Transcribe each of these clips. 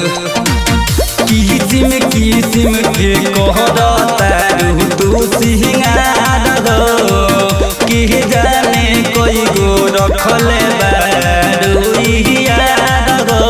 किसिम किसिम के कहरतारू तू सिंगार हो कि जाने कोई गो रखले बारू यार हो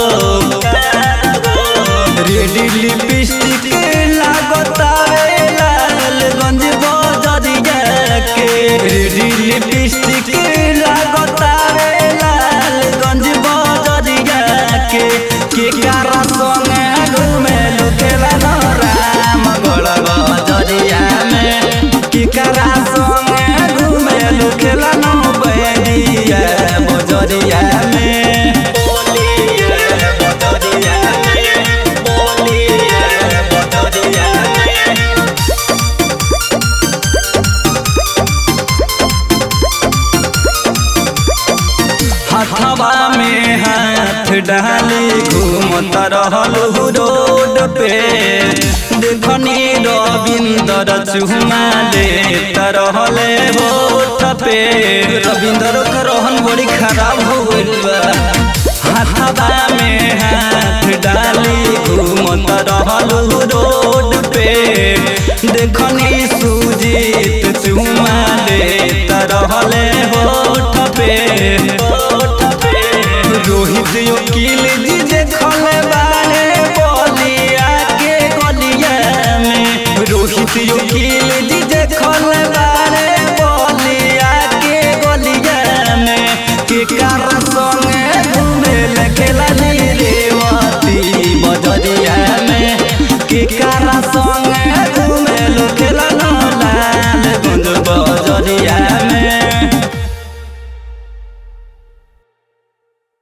रेडी लिपस्टिक लागतावे लालगंज बजरिया के रेडी लिपस्टिक लागतावे लालगंज बजरिया के के कारा संगे घूमे लुकेला न राम गढ़ बजरिया में के कारा संगे घूमे लुकेला न बैरिया बजरिया में बोलिए बजरिया में बोलिए बजरिया में हथवा में हाथ डाली घूमत रहल रोड पे देखनी रविंदर चुमा लेत रहले होठ पे रविंदर के रहन बड़ी खराब हो गइल बा हथवा में हाथ डाली घूमत रहल रोड पे देखनी सुजीत चुमा लेत रहले होठ पे रोहित वकील जी देखले बारे बोलिया के गलिया में रोहित वकील जी देखले बारे बोलिया के गलिया में के कार संगे घूमे लखेला नी रेवती बजरिया में के कार संगे